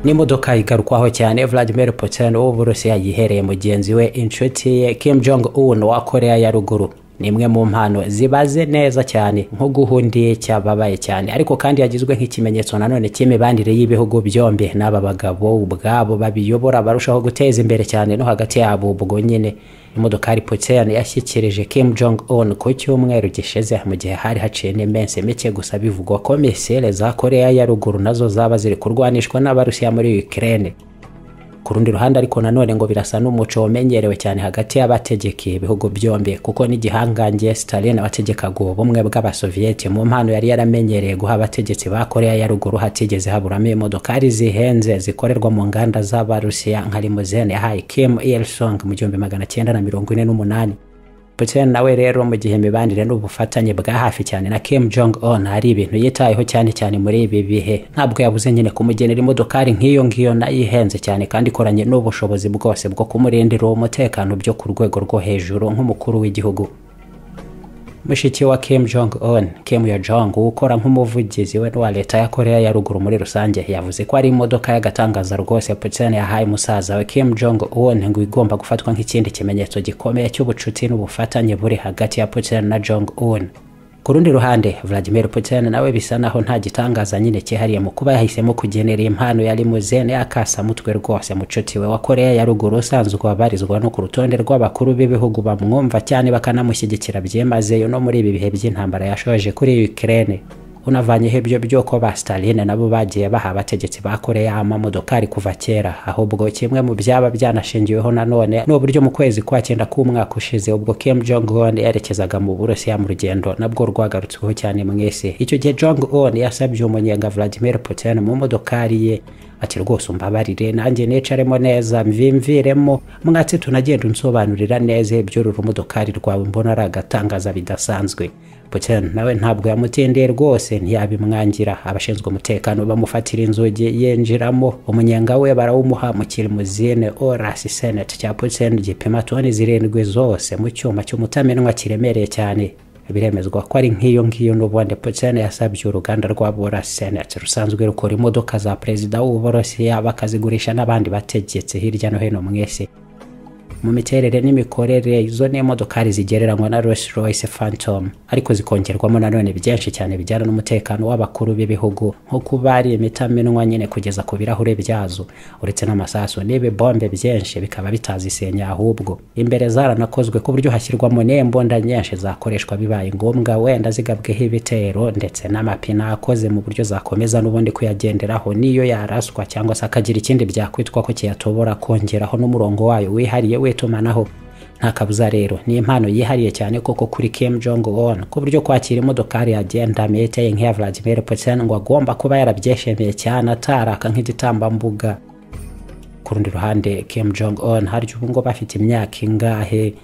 n'imodoka igarukwaho cyane vladimir putin w'uburusiya yihereye mugenzi we inshuti ye kim jong un wa korea ya ruguru ni imwe mu mpano zibaze neza cyane nko guhundiye cyababaye cyane ariko kandi yagizwe nk'ikimenyetso nanone cy'imibanire y'ibihugu byombi n'aba bagabo ubwabo babiyobora barushaho guteza imbere cyane no hagati yabo ubwo nyine imodokari putin yashyikirije kim jong un ku cyumweru gishize mu gihe hari haciye n'iminsi mike gusa bivugwa ko misile za korea ya ruguru nazo zaba ziri kurwanishwa n'abarusiya muri ukraine ku rundi ruhande ariko nanone ngo birasa n'umuco umenyerewe cyane hagati y'abategekeye ibihugu byombi kuko n'igihangange Stalin wategekaga ubumwe bw'abasoviyeti mu mpano yari yaramenyereye guha abategetsi ba korea ya ruguru hatigeze haburamo imodokari zihenze zikorerwa mu nganda z'abarusiya nka limuzene yahaye kim il sung mu gihumbi magana cyenda na mirongo ine n'umunani putin nawe rero mu gihe imibanire n'ubufatanye bwa hafi cyane na kim jong un hari ibintu yitayeho cyane cyane muri ibi bihe ntabwo yabuze nyine kumugenera imodokari nk'iyo ngiyo nayo ihenze cyane kandi ikoranye n'ubushobozi bwose bwo kumurindira uwo mutekano byo ku rwego rwo hejuru nk'umukuru w'igihugu mushiki wa kim jong un kim yo jong ukora nk'umuvugizi we wa leta ya korea ya ruguru muri rusange yavuze ko ari imodoka y'agatangaza rwose putin yahaye musaza we kim jong un ngo igomba gufatwa nk'ikindi kimenyetso gikomeye cy'ubucuti n'ubufatanye buri hagati ya putin na jong un ku rundi ruhande vladimir putin nawe bisa naho nta gitangaza nyine cyihariye mu kuba yahisemo kugenera impano ya limuzene y'akasamutwe rwose mucuti we wa korea ya ruguru usanzwe wabarizwa no ku rutonde rw'abakuru b'ibihugu bamwumva cyane bakanamushyigikira byimazeyo no muri ibi bihe by'intambara yashoje kuri ukraine unavanyeho ibyo byo ko ba Stalin nabo bagiye baha abategetsi ba Korea amamodokari kuva kera ahubwo kimwe mu byaba byanashingiweho nanone ni uburyo mu kwezi kwa cyenda k'umwaka ushize ubwo Kim Jong Un yerekezaga mu Burusiya mu rugendo nabwo rwagarutsweho cyane mu isi icyo gihe Jong Un yasabye umunyenga Vladimir Putin mu modokari ye ati rwose umbabarire nanjye nicaremo neza mvimviremo mwatsi tunagenda unsobanurira neza iby'uru rumodokari rwawe mbona ari agatangaza bidasanzwe Putin nawe ntabwo yamutendeye rwose ntiyabimwangira abashinzwe umutekano bamufatira inzugi yinjiramo umunyenga we barawumuha mu kirimuzine orasi senate cya Putin gipima toni zirindwi zose mu cyuma cy'umutamenwa kiremereye cyane biremezwa ko ari nk'iyo ngiyo n'ubundi Putin yasabye uruganda rwa Borassenet rusanzwe rukora imodoka za perezida w'uburusiya bakazigurisha n'abandi bategetse hirya no hino mu isi mu miterere n'imikorere izo ni imodokari zigereranywa na Rolls Royce Phantom ariko zikongerwamo nanone byinshi cyane bijyana n'umutekano w'abakuru b'ibihugu nko kuba ari imitamenwa nyine kugeza ku birahure byazo uretse n'amasasu n'ibibombe byinshi bikaba bitazisenya ahubwo imbere zaranakozwe ku buryo hashyirwamo n'imbunda nyinshi zakoreshwa bibaye ngombwa wenda zigabweho ibitero ndetse n'amapine akoze mu buryo zakomeza n'ubundi kuyagenderaho niyo yaraswa cyangwa se akagira ikindi byakwitwa ko kiyatobora kongeraho n'umurongo wayo wihariye we w'itumanaho nta kabuza rero ni impano yihariye cyane koko kuri Kim Jong Un ku buryo kwakira imodokari yagenda meteye nk'iya Vladimir Putin ngo agomba kuba yarabyeshemeye cyane ataraka nk'igitambambuga ku rundi ruhande Kim Jong Un harya ubu ngo bafite imyaka ingahe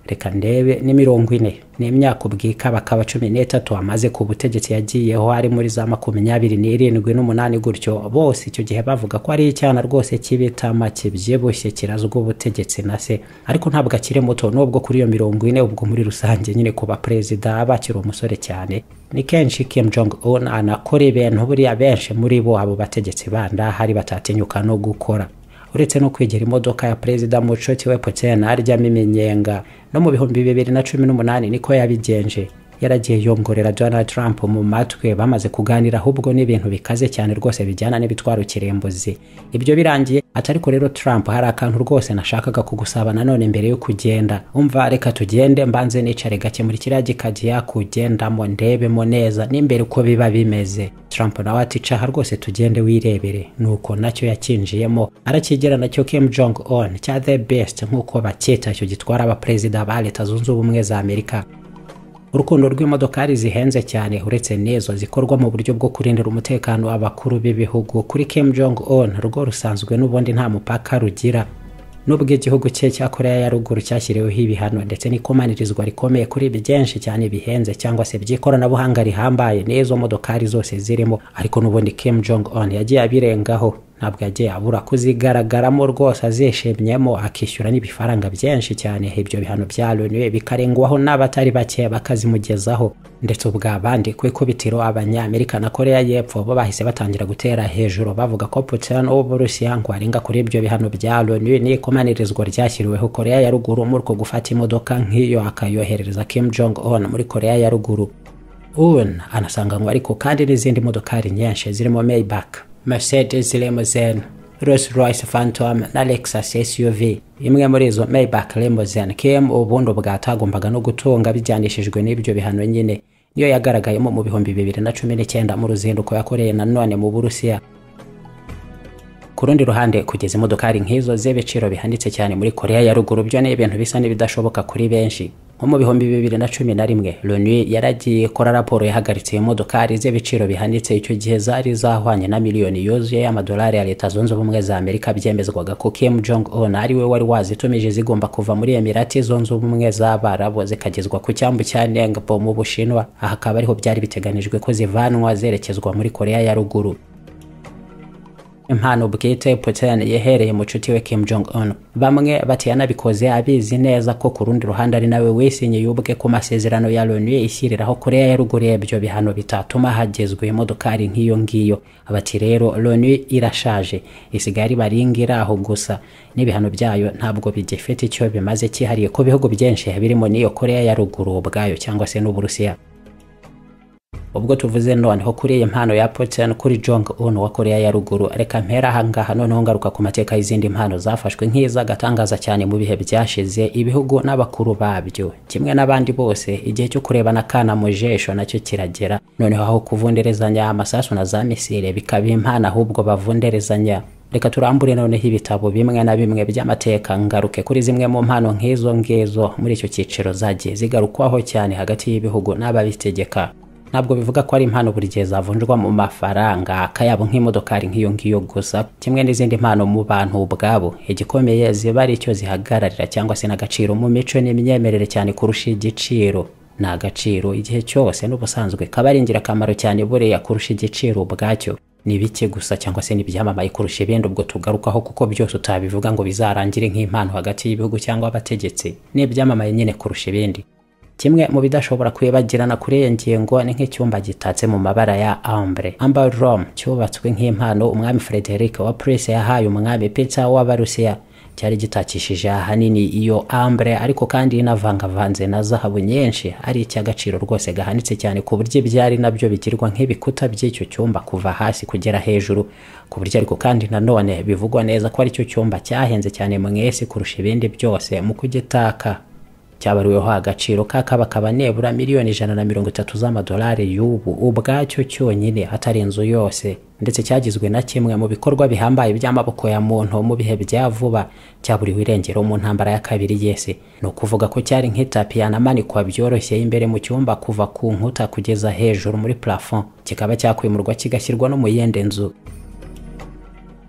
reka ndebe ni mirongo ine ni imyaka ubwika bakaba cumi n'itatu amaze ku butegetsi yagiyeho ari muri za makumyabiri n'irindwi n'umunani gutyo bose icyo gihe bavuga ko ari icyana rwose cy'ibitama kibyibushye kirazwa ubutegetsi na se ariko ntabwo akiri muto nubwo kuri iyo mirongo ine ubwo muri rusange nyine ku baperezida bakiri umusore cyane ni kenshi Kim Jong Un anakora ibintu buriya benshi muri bo abo bategetsi banda hari batatinyuka no gukora uretse no kwegera imodoka ya perezida mucoti we putin aryamo iminyenga no mu bihumbi bibiri na cumi n'umunani niko yabigenje yaragiye yongorera donald trump mu matwi bamaze kuganira ahubwo n'ibintu bikaze cyane rwose bijyana n'ibitwaro kirimbuzi ibyo birangiye atari ko rero trump hari akantu rwose nashakaga kugusaba nanone mbere yo kugenda umva reka tugende mbanze nicare gake muri kiriya gikajya yakugendamo ndebemo neza n'imbere uko biba bimeze trump nawe ati caha rwose tugende wirebere nuko nacyo yakinjiyemo arakigera nacyo kim jong on cya the best nk'uko bacyita icyo gitwara abaperezida ba leta zunze ubumwe za amerika urukundo rw'imodokari zihenze cyane uretse n'izo zikorwa mu buryo bwo kurindira umutekano abakuru b'ibihugu kuri Kim Jong Un rwo rusanzwe n'ubundi nta mupaka rugira nubwo igihugu cye cya korea ya ruguru cyashyiriweho ibihano ndetse n'ikomanyirizwa rikomeye kuri byinshi cyane bihenze cyangwa se by'ikoranabuhanga rihambaye n'izo modokari zose zirimo ariko n'ubundi Kim Jong Un yagiye abirengaho ntabwo yagiye abura kuzigaragaramo rwose azishimyemo akishyura n'ibifaranga byinshi cyane ibyo bihano bya Loni bikarengwaho n'abatari bake bakazimugezaho ndetse ubwo abandi ku ikubitiro abanyamerika na koreya y'epfo bo bahise batangira gutera hejuru bavuga ko Putin w'uburusiya ngo arenga kuri ibyo bihano bya Loni n'ikomaniririzwa ryashyiriweho koreya ya ruguru muri uko gufata imodoka nk'iyo akayoherereza Kim Jong Un muri koreya ya ruguru un anasanganywe ariko kandi n'izindi modokari nyinshi zirimo Maybach Mercedes Limousine, Rolls Royce Phantom na Lexus SUV. Imwe muri izo Maybach Limousine Kim ubundi bwatagombaga no gutunga bijyanishijwe n'ibyo bihano nyine niyo yagaragayemo mu bihumbi bibiri na cumi n'icyenda mu ruzinduko yakoreye nanone mu Burusiya. Ku rundi ruhande kugeza imodokari nk'izo z'ibiciro bihanitse cyane muri Korea ya ruguru byo ni ibintu bisa n'ibidashoboka kuri benshi nko mu bihumbi bibiri na cumi na rimwe loni yaragiye ikora raporo yahagaritse imodokari z'ibiciro bihanitse icyo gihe zari zahwanye na miliyoni yuzuye y'amadolari ya leta zunze ubumwe za amerika byemezwaga ko kim jong un ari we wari wazitumije zigomba kuva muri emirati zunze ubumwe z'abarabu zikagezwa ku cyambu cya ningbo mu bushinwa aha akaba ariho byari biteganijwe ko zivanwa zerekezwa muri korea ya ruguru impano bwite Putin yahereye mucuti we Kim Jong Un. Bamwe bati yanabikoze abizi neza ko ku rundi ruhande ari nawe wisinye yubwe ku masezerano ya Loni ishyiriraho Korea ya ruguru ibyo bihano bitatuma hagezwe imodokari nk'iyo ngiyo. Bati rero Loni irashaje isigaye ari baringira aho gusa n'ibihano byayo ntabwo bigifite icyo bimaze cyihariye ku bihugu byinshi birimo n'iyo Korea ya ruguru ubwayo cyangwa se n'Uburusiya. ubwo tuvuze noneho kuri iyi mpano ya Putin kuri Jong Un wa Korea ya ruguru reka mpera ahangaha noneho ngaruka ku mateka y'izindi mpano zafashwe nk'iz'agatangaza cyane mu bihe byashize ibihugu n'abakuru babyo kimwe n'abandi bose igihe cyo kurebana kana mu jesho nacyo kiragera noneho aho kuvunderezanya amasasu na za misile bikaba impano ahubwo bavunderezanya reka turambure noneho ibitabo bimwe na bimwe by'amateka ngaruke kuri zimwe mu mpano nk'izo ngizo muri icyo cyiciro zagiye zigarukwaho cyane hagati y'ibihugu n'ababitegeka ntabwo bivuga ko ari impano buri gihe zavunjwa mu mafaranga akayabo nk'imodokari nk'iyo ngiyo gusa kimwe n'izindi mpano mu bantu ubwabo igikomeye ziba ari icyo zihagararira cyangwa se n'agaciro mu mico n'imyemerere cyane kurusha igiciro ni agaciro igihe cyose n'ubusanzwe kaba ari ingirakamaro cyane buriya kurusha igiciro ubwacyo ni bike gusa cyangwa se n'ibyamamaye kurusha ibindi ubwo tugarukaho kuko byose utabivuga ngo bizarangire nk'impano hagati y'ibihugu cyangwa abategetsi ni ibyamamaye nyine kurusha ibindi kimwe mu bidashobora kwibagirana kuri iyi ngingo ni nk'icyumba gitatse mu mabara ya ambre amber room cyubatswe nk'impano umwami frederic wa prince yahaye umwami peter w'abarusiya cyari gitakishije ahanini iyo ambre ariko kandi inavangavanze na zahabu nyinshi ari icy'agaciro rwose gahanitse cyane ku buryo ibyari nabyo bigirwa nk'ibikuta by'icyo cyumba kuva hasi kugera hejuru ku buryo ariko kandi nanone bivugwa neza ko aricyo cyumba cyahenze cyane mu isi kurusha ibindi byose mu kugitaka cyabariweho agaciro kakabakaba nebura miliyoni ijana na mirongo itatu z'amadolari y'ubu ubwacyo cyonyine hatari inzu yose ndetse cyagizwe na kimwe mu bikorwa bihambaye by'amaboko ya muntu mu bihe bya vuba cyaburiwe irengero mu ntambara ya kabiri y'isi ni ukuvuga ko cyari nk'itapi yanamanikwa byoroshye imbere mu cyumba kuva ku nkuta kugeza hejuru muri plafon kikaba cyakwimurwa kigashyirwa no mu yindi nzu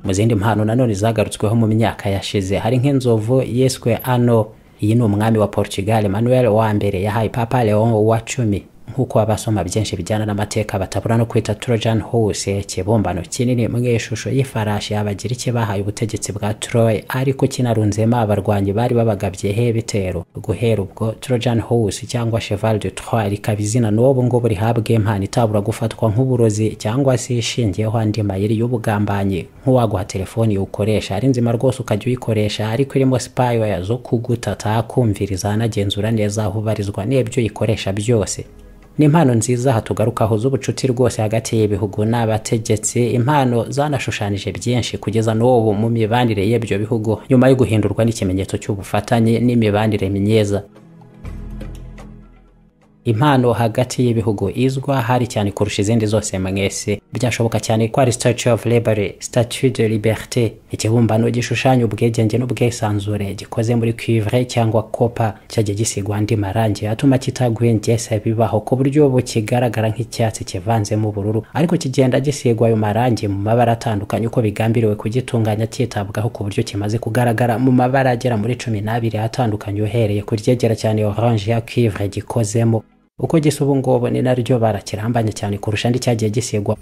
mu zindi mpano nanone zagarutsweho mu myaka yashize hari nk'inzovu yiswe ano iyi ni umwami wa Portugal Manuel wa mbere yahaye Papa Leon wa cumi nk'uko abasoma byinshi bijyana n'amateka batabura no kwita Trojan Horse ikibumbano kinini mu ishusho y'ifarashi abagiriki bahaye ubutegetsi bwa Troy ariko kinarunzemo abarwanyi bari babagabyeho ibitero guhera ubwo Trojan Horse cyangwa Cheval de Troy rikaba izina n'ubu ngubu rihabwa impano itabura gufatwa nk'uburozi cyangwa se ishingiyeho andi mayiri y'ubugambanyi nk'uwaguha telefoni ukoresha ari nzima rwose ukajya uyikoresha ariko irimo spyware zo kugutata kumviriza anagenzura neza aho ubarizwa n'ibyo uyikoresha byose ni impano nziza hatugarukaho z'ubucuti rwose hagati y'ibihugu n'abategetsi impano zanashushanyije byinshi kugeza n'ubu mu mibanire y'ibyo bihugu nyuma yo guhindurwa n'ikimenyetso cy'ubufatanye n'imibanire myiza impano hagati y'ibihugu izwa hari cyane kurusha izindi zose mwese byashoboka cyane ko ari statue of liberty statue de liberté ikibumbano gishushanya ubwigenge n'ubwisanzure gikoze muri cuivre cyangwa kopa cyagiye gisigwa andi marangi atuma kitagwengesa bibaho ku buryo ubu kigaragara nk'icyatsi kivanzemo ubururu ariko kigenda gisigwa ayo marangi mu mabara atandukanye uko bigambiriwe kugitunganya cyitabwaho ku buryo kimaze kugaragara mu mabara agera muri cumi n'abiri atandukanye uhereye ku ryegera cyane orange ya cuivre gikozemo uko gisa ubu ngubu ni naryo barakirambanye cyane kurusha andi cyagiye gisigwa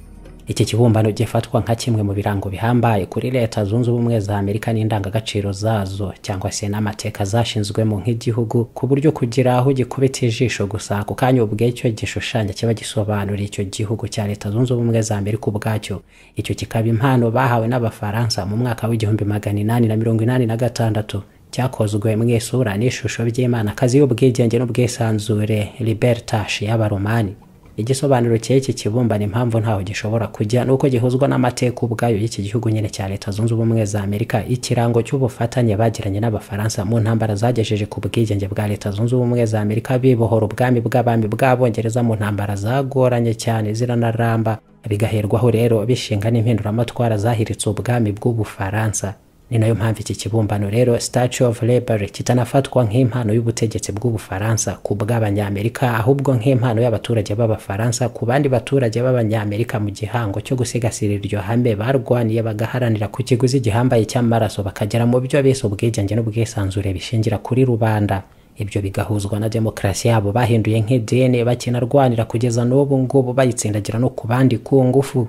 iki kibumbano gifatwa nka kimwe mu birango bihambaye kuri leta zunze ubumwe za amerika n'indangagaciro zazo cyangwa se n'amateka zashinzwemo nk'igihugu ku buryo kugira aho gikubita ijisho gusa ako kanya ubwe icyo gishushanya kiba gisobanura icyo gihugu cya leta zunze ubumwe za amerika ubwacyo icyo kikaba impano bahawe n'abafaransa mu mwaka w'igihumbi magana inani na mirongo inani na gatandatu cyakozwe mu isura n'ishusho by'imana akazi y'ubwigenge n'ubwisanzure liberta y'abaromani igisobanuro cy'iki kibumbano impamvu ntaho gishobora kujya ni uko gihuzwa n'amateka ubwayo y'iki gihugu nyine cya leta zunze ubumwe za amerika ikirango cy'ubufatanye bagiranye n'abafaransa mu ntambara zagejeje ku bwigenge bwa leta zunze ubumwe za amerika bibohora ubwami bw'abami bw'abongereza mu ntambara zagoranye cyane ziranaramba bigaherwaho rero bishinga n'impinduramatwara zahiritse ubwami bw'ubufaransa ni nayo mpamvu iki kibumbano rero statue of labor kitanafatwa nk'impano y'ubutegetsi bw'ubufaransa ku bw'abanyamerika ahubwo nk'impano y'abaturage b'abafaransa ku bandi baturage b'abanyamerika mu gihango cyo gusigasira iryo hame barwaniye bagaharanira ku kiguzi gihambaye cy'amaraso bakagera mu byo bise ubwigenge n'ubwisanzure bishingira kuri rubanda ibyo bigahuzwa na demokarasi yabo bahinduye nk'idini bakinarwanira kugeza n'ubu ngubu bayitsindagira no ku bandi ku ngufu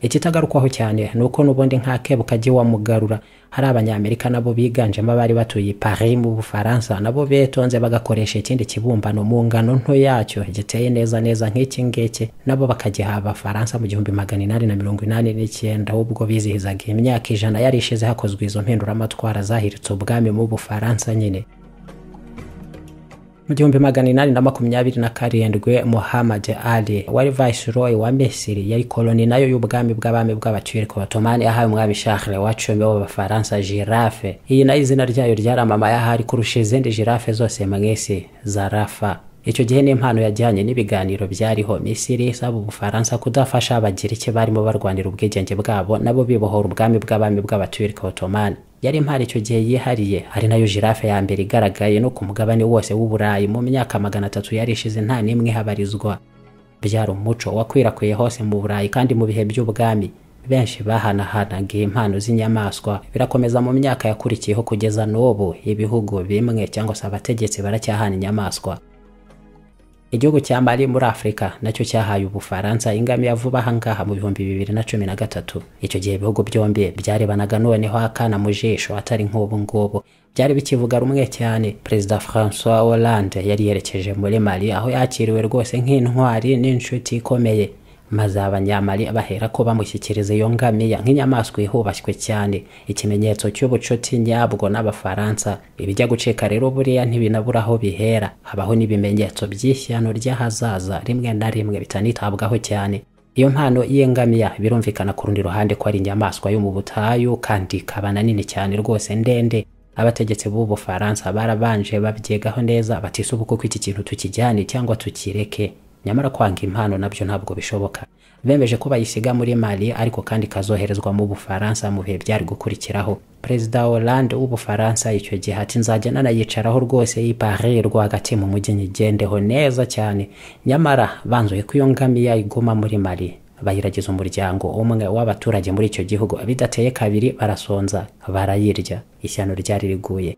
ikitagarukwaho cyane ni uko n'ubundi nk'akebu kajya wamugarura hari abanyamerika nabo biganjemo abari batuye paris mu bufaransa nabo betonze bagakoresha ikindi kibumbano mu ngano nto yacyo giteye neza neza nk'iki ngiki nabo bakagiha abafaransa mu gihumbi magana inani na mirongo inani n'icyenda ubwo bizihizaga imyaka ijana yari ishize hakozwe izo mpinduramatwara zahiritse ubwami mu bufaransa nyine mu gihumbi magana inani na makumyabiri na karindwi muhamad ali wari viceroy wa misiri yari koloni nayo y'ubwami bw'abami bw'abaturuka batomani ahawe umwami shahre wa cumi w'abafaransa girafe iyi nayo izina ryayo ryaramamaye ahari kurusha izindi girafe zose mu isi zarafa icyo gihe n'impano yajyanye n'ibiganiro byariho misiri isaba ubufaransa kudafasha abagiriki barimo barwanira ubwigenge bwabo nabo bibohora ubwami bw'abami bw'abaturuka batomani yari impari icyo gihe yihariye ari nayo jirafe ya mbere igaragaye no ku mugabane wose w'uburayi mu myaka magana atatu yari ishize nta n'imwe ihabarizwa byari umuco wakwirakwiye hose mu burayi kandi mu bihe by'ubwami benshi bahanahanaga impano z'inyamaswa birakomeza mu myaka yakurikiyeho kugeza n'ubu ibihugu bimwe cyangwa se abategetsi baracyahana inyamaswa igihugu cya mali muri afurika nacyo cyahaye ubufaransa ingamiya vuba ahangaha mu bihumbi bibiri na cumi na gatatu icyo gihe ibihugu byombi byarebanaga noneho akana mu jisho atari nk'ubu ngubu byari bikivuga rumwe cyane perezida francois hollande yari yerekeje muri mali aho yakiriwe rwose nk'intwari n'inshuti ikomeye maze abanyamari bahera ko bamushyikiriza iyo ngamiya nk'inyamaswa ihubashywe cyane ikimenyetso cy'ubucuti nyabwo n'abafaransa ibijya gucika rero buriya ntibinabura aho bihera habaho n'ibimenyetso by'ishyano ry'ahazaza rimwe na rimwe bitanitabwaho cyane iyo mpano y'ingamiya birumvikana ku rundi ruhande ko ari inyamaswa yo mu butayu kandi ikaba na nini cyane rwose ndende abategetsi b'ubu bufaransa barabanje babyegaho neza batisubu kuko iki kintu tukijyane cyangwa tukireke nyamara kwanga impano nabyo ntabwo bishoboka bemeje ko bayisiga muri mali ariko kandi ikazoherezwa mu bufaransa mu bihe byari gukurikiraho perezida hollande w'ubufaransa icyo gihe ati nzajya nanayicaraho rwose y'ipari rwagati mu mujyi nyigendeho neza cyane nyamara banzuye ko iyo ngamiya iguma muri mali bayiragiza umuryango umwe w'abaturage muri icyo gihugu bidateye kabiri barasonza barayirya ishyano ryari riguye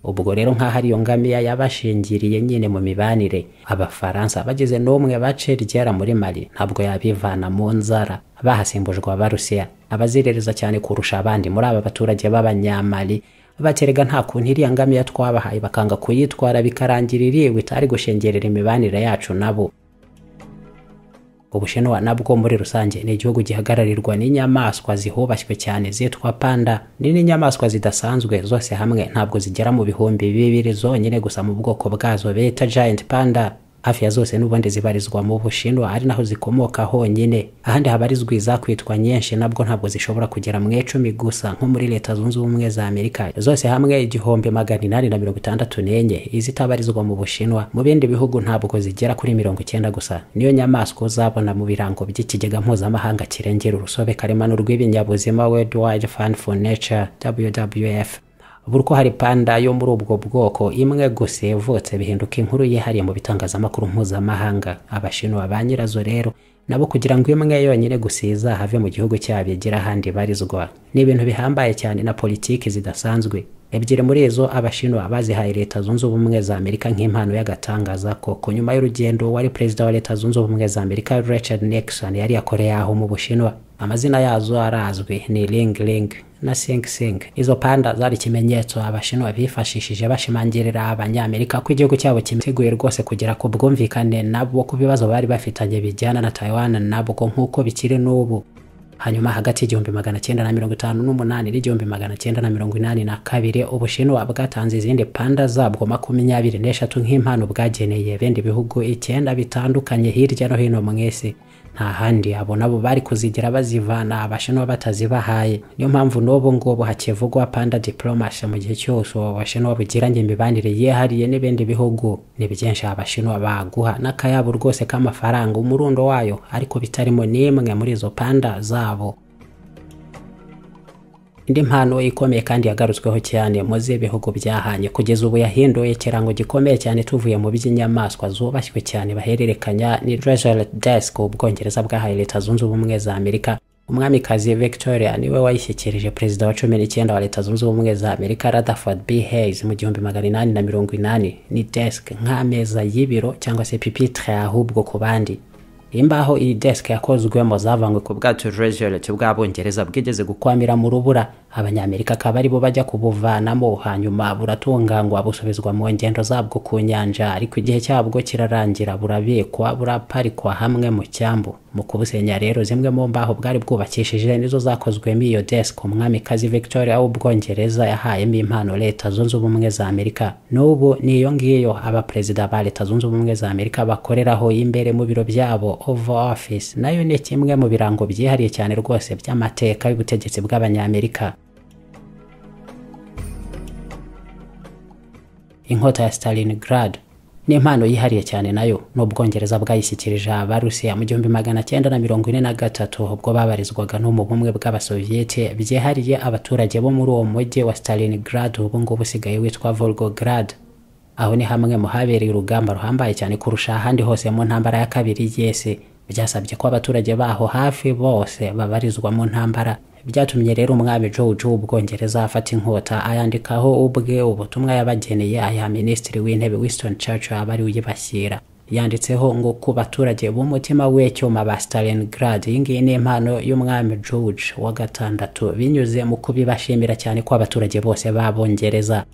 ubwo rero nk'aho ariyo ngamiya yabashingiriye nyine mu mibanire abafaransa bageze n'umwe bace ryera muri mali ntabwo yabivana mu nzara bahasimbujwe abarusiya abazirereza cyane kurusha abandi muri aba baturage b'abanyamali baterega nta kuntu iriya ngamiya twabahaye bakanga kuyitwara bikarangira iriwe itari gushengerera imibanire yacu nabo ubushinwa nabwo muri rusange ni igihugu gihagararirwa n'inyamaswa zihubashywe cyane zitwa panda ni n'inyamaswa zidasanzwe zose hamwe ntabwo zigera mu bihumbi bibiri zonyine gusa mu bwoko bwazo bita giant panda hafi ya zose n'ubundi zibarizwa mu bushinwa ari naho zikomoka honyine ahandi habarizwa izakwitwa nyinshi nabwo ntabwo zishobora kugera mu icumi gusa nko muri leta zunze ubumwe za amerika zose hamwe igihumbi magana inani na mirongo itandatu n'enye izitabarizwa mu bushinwa mu bindi bihugu ntabwo zigera kuri mirongo icyenda gusa niyo nyamaswa uzabona mu birango by'ikigega mpuzamahanga kirengera urusobe karemano rw'ibinyabuzima world wide fund for nature wwf buri ko hari panda yo muri ubwo bwoko imwe gusa yavutse bihinduka inkuru yihariye mu bitangazamakuru mpuzamahanga abashinwa ba nyirazo rero nabo kugira ngo imwe yonyine gusiza have mu gihugu cyabo igira ahandi ibarizwa ni ibintu bihambaye cyane na politiki zidasanzwe ebyiri muri izo abashinwa bazihaye leta zunze ubumwe za amerika nk'impano y'agatangaza koko nyuma y'urugendo wari perezida wa leta zunze ubumwe za amerika richard nixon yari yakoreye aho mu bushinwa amazina yazo arazwi ni ring ring na sing sing izo panda zari ikimenyetso abashinwa bifashishije bashimangirira abanyamerika ko igihugu cyabo kimiteguye rwose kugera ku bwumvikane nabo ku bibazo bari bafitanye bijyana na taiwan nabwo nk'uko bikiri n'ubu hanyuma hagati y'igihumbi magana cyenda na mirongo itanu n'umunani n'igihumbi magana cyenda na mirongo inani na kabiri ubushinwa bwatanze izindi panda zabwo makumyabiri n'eshatu nk'impano bwageneye bindi bihugu icyenda bitandukanye hirya no hino mu isi nta handi abo nabo bari kuzigira bazivana abashinwa batazibahaye niyo mpamvu n'ubu ngubu hakivugwa panda diplomasi mu gihe cyose uwo bashinwa bugiranye imibanire yihariye n'ibindi bihugu ni byinshi abashinwa baguha n'akayabo rwose k'amafaranga umurundo wayo ariko bitarimo n'imwe muri izo panda zabo indi mpano ikomeye kandi yagarutsweho cyane muzi ibihugu byahanye kugeza ubu yahinduye ikirango gikomeye cyane tuvuye mu by'inyamaswa zubashywe cyane bahererekanya ni treasure desk ubwongereza bwahaye leta zunze ubumwe za amerika umwamikazi victoria niwe wayishyikirije perezida wa cumi n'icyenda wa leta zunze ubumwe za amerika rutherford b hayes mu gihumbi magana inani na mirongo inani ni desk nk'ameza y'ibiro cyangwa se pipitre ahubwo ku bandi imbaho iyi desk yakozwemo zavanywe ku bwato rejoret bw'abongereza bwigeze gukwamira mu rubura abanyamerika akaba aribo bajya kubuvanamo hanyuma buratunganywa busubizwa mu ngendo zabwo ku nyanja ariko igihe cyabwo kirarangira burabikwa buraparikwa hamwe mu cyambu mu kubusenya rero zimwe mu mbaho bwari bwubakishije nizo zakozwemo iyo desk umwamikazi victoria w'ubwongereza yahayemo impano leta zunze ubumwe za amerika n'ubu niyo ngiyo abaperezida ba leta zunze ubumwe za amerika bakoreraho imbere mu biro byabo Oval Office nayo ni kimwe mu birango byihariye cyane rwose by'amateka y'ubutegetsi bw'abanyamerika inkota ya Stalingrad ni impano yihariye cyane nayo n'ubwongereza bwayishyikirije abarusiya mu gihumbi magana cyenda na mirongo ine na gatatu ubwo babarizwaga no mu bumwe bw'abasoviyete byihariye abaturage bo muri uwo mujyi wa Stalingrad ubu ngubu usigaye witwa Volgograd aho ni hamwe mu habereye urugamba ruhambaye cyane kurusha ahandi hose mu ntambara ya kabiri y'isi byasabye ko abaturage baho hafi bose babarizwa mu ntambara byatumye rero umwami George w'ubwongereza afata inkota ayandikaho ubwe ubutumwa yabageneye aya minisitiri w'intebe Winston Churchill abari uyibashyira yanditseho ngo ku baturage b'umutima w'icyuma ba Stalingrad iyi ngiyi ni impano y'umwami George wa gatandatu binyuze mu kubibashimira cyane ko abaturage bose babongereza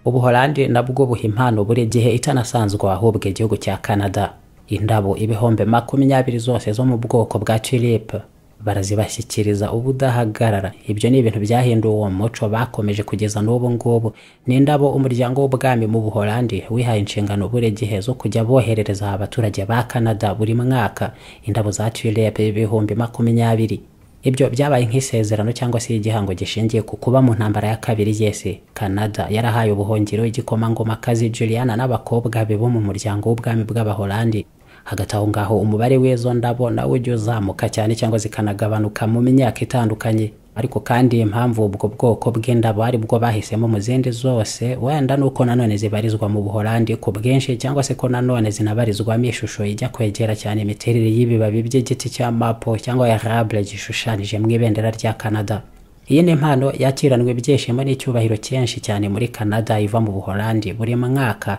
ubuholandi nabwo buha impano buri gihe itanasanzwe ahubwo igihugu cya canada indabo ibihumbi makumyabiri zose zo mu bwoko bwa tulipe barazibashyikiriza ubudahagarara ibyo ni ibintu byahinduwe uwo muco bakomeje kugeza n'ubu ngubu ni indabo umuryango w'ubwami mu buholandi wihaye inshingano buri gihe zo kujya boherereza abaturage ba canada buri mwaka indabo za tulipe ibihumbi makumyabiri ibyo byabaye nk'isezerano cyangwa se igihango gishingiye ku kuba mu ntambara ya kabiri y'isi canada yarahaye ubuhungiro igikomangomakazi juliana n'abakobwa be bo mu muryango w'ubwami bw'abaholandi hagati aho ngaho umubare w'izo ndabo nawe ujya uzamuka cyane cyangwa zikanagabanuka mu myaka itandukanye ariko kandi impamvu ubwo bwoko bw'indabo aribwo bahisemo mu zindi zose wenda nuko nanone zibarizwa mu buholandi ku bwinshi cyangwa se ko nanone zinabarizwamo ishusho ijya kwegera cyane imiterere y'ibibabi by'igiti cya mapo cyangwa ya rable gishushanyije mu ibendera rya canada iyi ni impano yakiranwe ibyishimo n'icyubahiro cyinshi cyane muri canada iva mu buholandi buri mwaka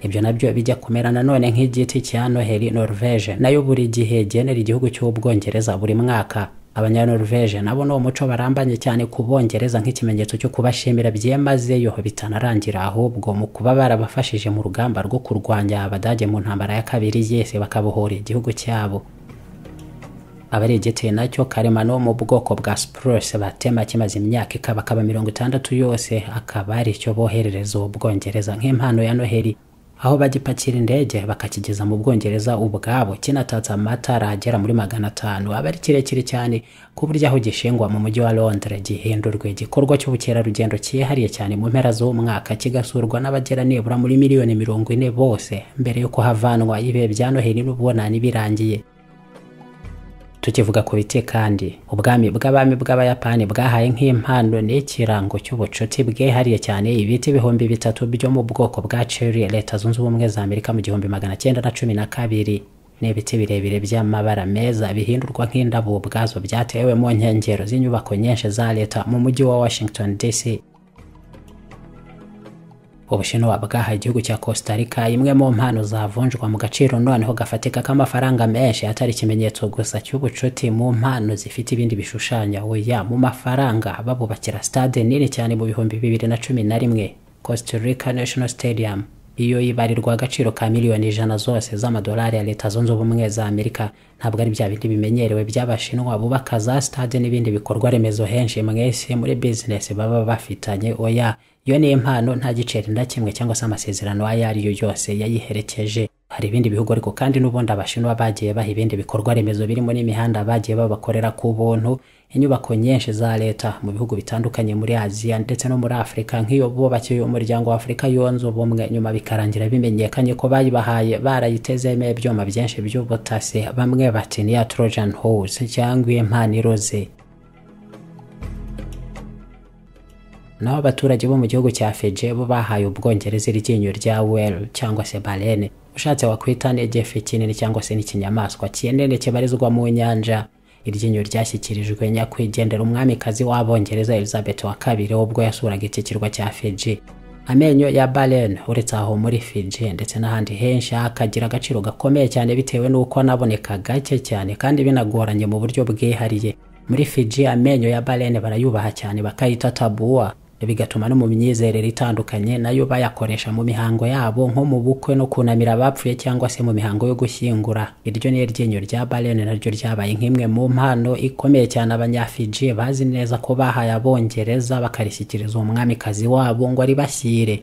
ibyo nabyo bijya kumera nanone nk'igiti cya noheli norvege nayo buri gihe genera igihugu cy'ubwongereza buri mwaka abanyanorvege nabo ni umuco barambanye cyane ku bongereza nk'ikimenyetso cyo kubashimira byimazeyo bitanarangira ahubwo mu kuba barabafashije mu rugamba rwo kurwanya abadage mu ntambara ya kabiri yese bakabohora igihugu cyabo aba ari igiti nacyo karemano mu bwoko bwa spruce batema kimaze imyaka ikabakaba mirongo itandatu yose akaba ari cyo boherereza ubwongereza nk'impano ya noheli aho bagipakira indege bakakigeza mu bwongereza ubwabo kinatatse amatara agera muri magana atanu aba ari kirekire cyane ku buryo aho gishingwa mu mujyi wa londres gihindurwa igikorwa cy'ubukerarugendo cyihariye cyane mu mpera z'umwaka kigasurwa n'abagera nibura muri miliyoni mirongo ine bose mbere y'uko havanwa ibihe bya noheli n'ububonani birangiye tukivuga ku biti kandi ubwami bw'abami bw'abayapani bwahaye nk'impano n'ikirango cy'ubucuti bwihariye cyane ibiti ibihumbi bitatu byo mu bwoko bwa cherry leta zunze ubumwe za amerika mu gihumbi magana cyenda na cumi na kabiri n'ibiti birebire by'amabara meza bihindurwa nk'indabo ubwazo byatewe mu nkengero z'inyubako nyinshi za leta mu mujyi wa Washington DC ubushinwa bwahaye igihugu cya costa rica imwe mu mpano zavunjwa mu gaciro noneho gafatika k'amafaranga menshi atari ikimenyetso gusa cy'ubucuti mu mpano zifite ibindi bishushanya oya mu mafaranga babubakira stade nini cyane mu bihumbi bibiri na cumi na rimwe costa rica national stadium iyo ibarirwa agaciro ka miliyoni ijana zose z'amadolari ya leta zunze ubumwe za amerika ntabwo ari bya bindi bimenyerewe by'abashinwa bubaka za stade n'ibindi bikorwa remezo henshi mwese muri bizinesi baba bafitanye oya iyo ni impano nta giceri na kimwe cyangwa se amasezerano ayo ari yo yose yayiherekeje hari ibindi bihugu ariko kandi n'ubundi abashinwa bagiye baha ibindi bikorwa remezo birimo n'imihanda bagiye babakorera ku buntu inyubako nyinshi za leta mu bihugu bitandukanye muri aziya ndetse no muri afurika nk'iyo bubakiye umuryango wa afurika yunze ubumwe nyuma bikarangira bimenyekanye ko bayibahaye barayitezemo ibyuma byinshi by'ubutasi bamwe bati ni iya trojan horse cyangwa impano iroze naho abaturage bo mu gihugu cya Fiji bo bahaye ubwongereza iryinyo rya whale cyangwa se baleine ushatse wakwita n'igifi kinini cyangwa se n'ikinyamaswa kinini kibarizwa mu nyanja iryinyo ryashyikirijwe nyakwigendera umwamikazi w'abongereza Elizabeth wa kabiri ubwo yasuraga iki kirwa cya Fiji amenyo ya baleine uretse aho muri Fiji ndetse n'ahandi henshi akagira agaciro gakomeye cyane bitewe n'uko anaboneka gake cyane kandi binagoranye mu buryo bwihariye muri Fiji amenyo ya baleine barayubaha cyane bakayita tabua bigatuma no mu myizerere itandukanye nayo bayakoresha mu mihango yabo nko mu bukwe no kunamira abapfuye cyangwa se mu mihango yo gushyingura iryo ni iryinyo rya balene naryo ryabaye nk'imwe mu mpano ikomeye cyane abanyafiji bazi neza ko bahaye abongereza bakarishyikiriza umwamikazi wabo ngo aribashyire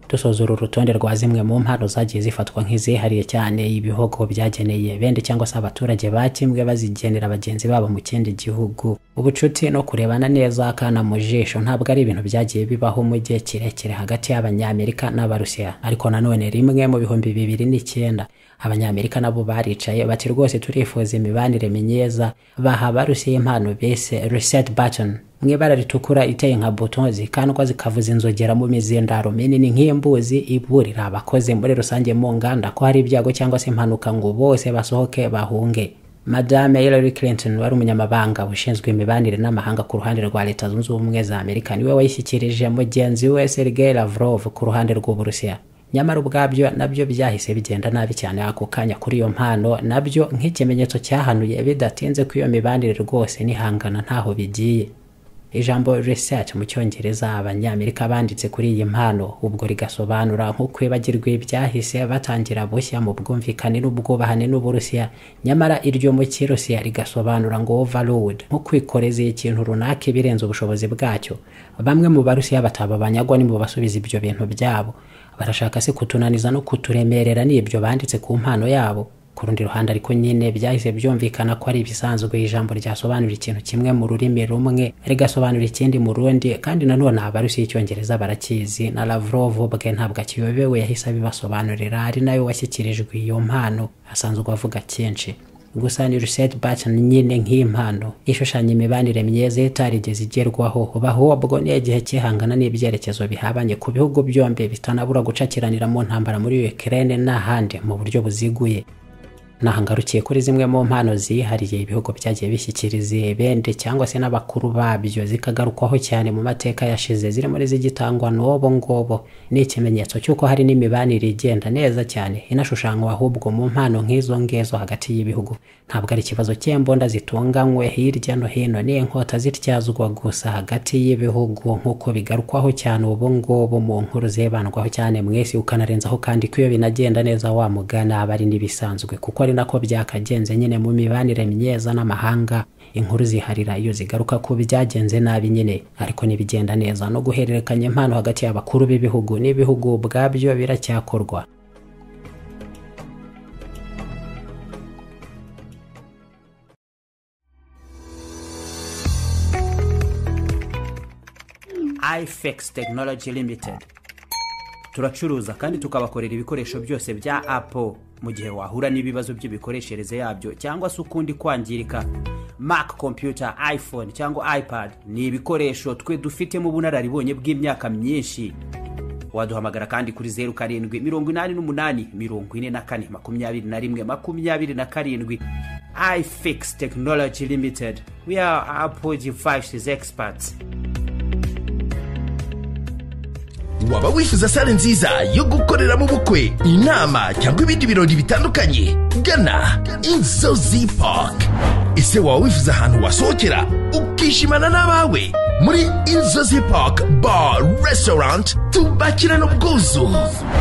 dusoza uru rutonde rwa zimwe mu mpano zagiye zifatwa nk'izihariye cyane ibihogo byageneye bende cyangwa se abaturage ba kimwe bazigenera bagenzi babo mu kindi gihugu ubucuti no kurebana neza akana mu jisho ntabwo ari ibintu byagiye bibaho mu gihe kirekire hagati y'abanyamerika n'abarusiya ariko nanone rimwe mu bihumbi bibiri n'icyenda abanyamerika nabo baricaye bati rwose turifuza imibanire myiza baha abarusiya impano bise reset button mu ibara ritukura iteye nka buto zikandwa zikavuza inzogera mu mizindaro minini nk'imbuzi iburira abakozi muri rusange mu nganda ko hari ibyago cyangwa se impanuka ngo bose basohoke bahunge madame Hillary Clinton wari umunyamabanga ushinzwe imibanire n'amahanga ku ruhande rwa leta zunze ubumwe za amerika niwe wayishyikirije mugenzi we Sergei Lavrov ku ruhande rw'uburusiya nyamara ubwabyo nabyo byahise bigenda nabi cyane ako kanya kuri iyo mpano nabyo nk'ikimenyetso cyahanuye bidatinze ko iyo mibanire rwose n'ihangana ntaho bigiye ijambo research mu cyongereza abanyamerika banditse kuri iyi mpano ubwo rigasobanura nko kwibagirwa ibyahise batangira bushya mu bwumvikane n'ubwubahane n'uburusiya nyamara iryo mu kirusiya rigasobanura ngo overload nko kwikoreza ikintu runaka ibirenze ubushobozi bwacyo bamwe mu barusiya bataba banyagwa ni mu basubiza ibyo bintu byabo barashaka se kutunaniza no kuturemerera n'ibyo banditse ku mpano yabo ku rundi ruhande ariko nyine byahise byumvikana ko ari ibisanzwe ijambo ryasobanura ikintu kimwe mu rurimi rumwe rigasobanura ikindi mu rundi kandi nanone abarusiya icyongereza barakizi na Lavrov bwe ntabwo akiyobewe yahise abibasobanurira ari nayo washyikirijwe iyo mpano asanzwe avuga cyinshi gusa ni reset button nyine nk'impano ishushanya imibanire myiza itarigeze igerwaho bahuwa ubwo ni igihe cyihangana n'ibyerekezo bihabanye ku bihugu byombi bitanabura gucakiranira mu ntambara muri Ukraine n'ahandi mu buryo buziguye nahangarukiye kuri zimwe mu mpano zihariye ibihugu byagiye bishyikiriza ibende cyangwa se n'abakuru babyo zikagarukwaho cyane mu mateka yashize ziri muri zigitangwa n'ubu ngubu ni ikimenyetso cy'uko hari n'imibanire igenda neza cyane inashushanywa ahubwo mu mpano nk'izo ngizo hagati y'ibihugu ntabwo ari ikibazo cy'imbunda zitunganywe hirya no hino ni inkota zityazwa gusa hagati y'ibihugu nk'uko bigarukwaho cyane ubu ngubu mu nkuru zibandwaho cyane mwese ukanarenzaho kandi ko iyo binagenda neza wamugana aba ari n'ibisanzwe kuko ari nako byakagenze nyine mu mibanire myiza n'amahanga inkuru ziharira iyo zigaruka ku byagenze nabi nyine ariko nibigenda neza no guhererekanya impano hagati y'abakuru b'ibihugu n'ibihugu ubwabyo biracyakorwa ifex tekinoloji limitedi turacuruza kandi tukabakorera ibikoresho byose bya apple mu gihe wahura n'ibibazo by'imikoreshereze yabyo cyangwa se ukundi kwangirika mac computer iphone cyangwa ipad ni ibikoresho twe dufitemo ubunararibonye bw'imyaka myinshi waduhamagara kandi kuri zeru karindwi mirongo inani n'umunani mirongo ine na kane makumyabiri na rimwe makumyabiri na karindwi ifix technology limited we are apple devices experts waba wifuza sale nziza yo gukoreramo ubukwe inama cyangwa ibindi birori bitandukanye gana inzozi park ese waba wifuza ahantu wasohokera ukishimana n'abawe muri inzozi park bar restaurant tubakirana ubwuzu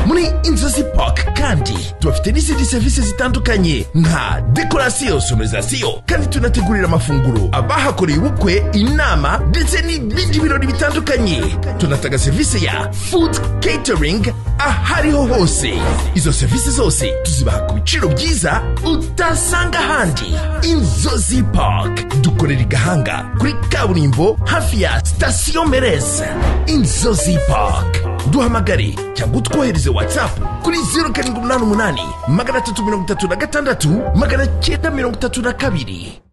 muri inzozi park kandi tubafite n'izindi serivisi zitandukanye nka dekorasiyo sonorizasiyo kandi tunategurira amafunguro abahakoreye ubukwe inama ndetse n'ibindi birori bitandukanye tunatanga serivisi ya food catering ahariho hose izo serivisi zose tuzibaha ku biciro byiza utasanga ahandi inzozi park dukorera i gahanga kuri kaburimbo hafi ya sitasiyo mereza inzozi park duhamagare cyangwa utwohereze whatsapp kuri zeru karindwi umunani umunani magana atatu mirongo itatu na gatandatu magana cyenda mirongo itatu na kabiri